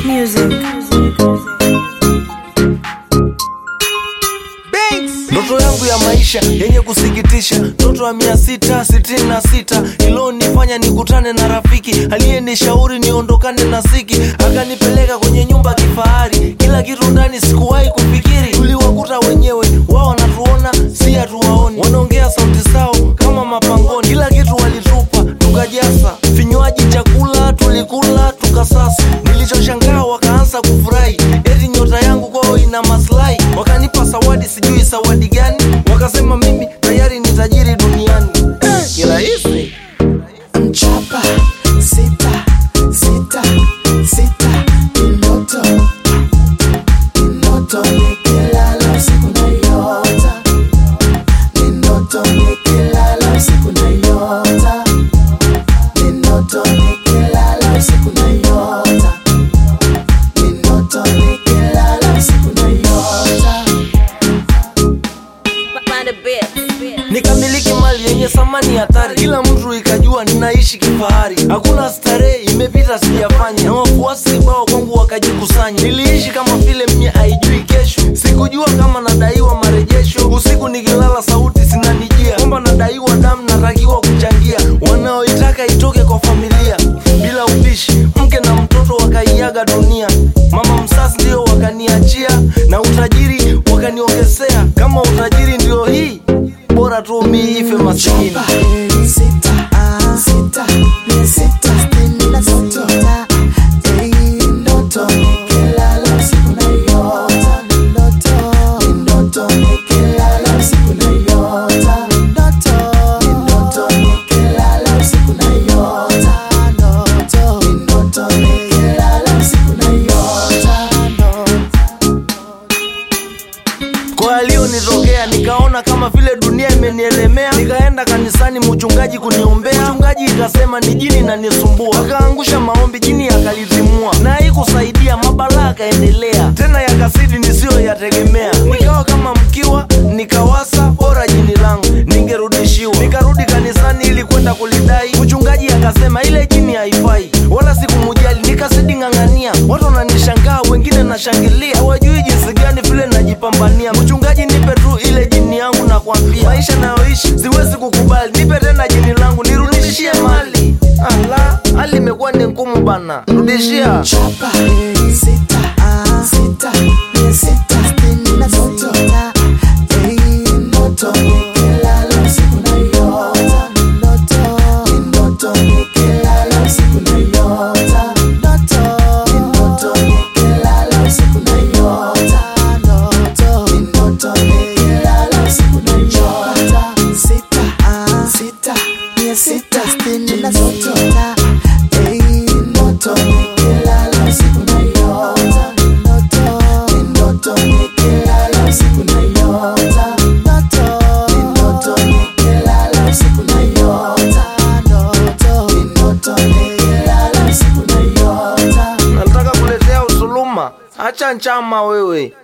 Music. Ndoto yangu ya maisha yenye kusikitisha, ndoto ya mia sita sitini na sita ilonifanya nikutane na rafiki aliyenishauri niondokane na siki, akanipeleka kwenye nyumba kifahari, kila kitu ndani sikuwahi kufikiri. Tuliwakuta wenyewe, wao wanatuona, si hatuwaoni, wanaongea sauti zao kama mapangoni, kila kitu walitupa, tukajasa vinywaji, chakula tulikula, tukasasa. Nilichoshangaa wakaanza kufurahi, eti nyota yangu kwao ina maslahi, wakanipa zawadi, sijui zawadi gani, wakasema mimi tayari ni tajiri duniani. Eh, kirahisi Mchapa sita sita sita ni ndoto ni ndoto nikilala usiku naiota ni ndoto nikilala usiku naiota ni ndoto nikilala usiku naiota ni ndoto nikilala usiku naiota Find a bit. nikamiliki mali yenye thamani hatari, kila mtu ikajua ninaishi kifahari, hakuna starehe imepita sijafanya, na wafuasi kibao kwangu wakajikusanya. Niliishi kama vile mie haijui kesho, sikujua kama nadaiwa marejesho. Usiku nikilala sauti zinanijia kwamba nadaiwa damu, natakiwa kuchangia, wanaoitaka itoke kwa familia bila upishi. Mke na mtoto wakaiaga dunia, mama msasi ndio wakaniachia, na utajiri wakaniongezea. Kama utajiri ndio hii, bora tu mi ife masikini. Chapa sita sita ni sita sitini na ndoto Eh, ndoto nikilala usiku naiota ni ndoto ni ndoto nikilala usiku naiota ni ndoto ni ndoto nikilala usiku naiota ndoto ni ndoto nikilala usiku naiota kwa aliyonitokea nikaona kama vile dunia imenielemea nikaenda kanisani mchungaji kuniombea mchungaji ikasema ni jini nanisumbua akaangusha maombi jini yakalizimua na haikusaidia mabalaa akaendelea tena yakasidi nisiyoyategemea nikawa kama mkiwa nikawasa bora jini langu ningerudishiwa nikarudi kanisani ili kwenda kulidai mchungaji akasema ile jini haifai wala sikumujali nikazidi ng'ang'ania watu wananishangaa wengine nashangilia hawajui jinsi gani vile najipambania mchungaji nipe tu ile jini yangu na kwambia maisha nayoishi siwezi kukubali nipe tena jini langu nirudishie mali ala hali imekuwa ni ngumu bana rudishia Chapa sita sita ni sita sitini na ndoto Eh, ndoto nikilala usiku naiota ndoto ni ndoto nikilala usiku naiota ndoto ni ndoto nikilala usiku naiota ndoto ni ndoto nikilala usiku naiota sita sita ni sita sitini na ndoto Eh, ndoto nikilala usiku naiota ndoto ni ndoto nikilala usiku naiota ndoto ni ndoto nikilala usiku naiota ndoto ni ndoto nikilala usiku naiota nataka kuletea usuluma acha nchama wewe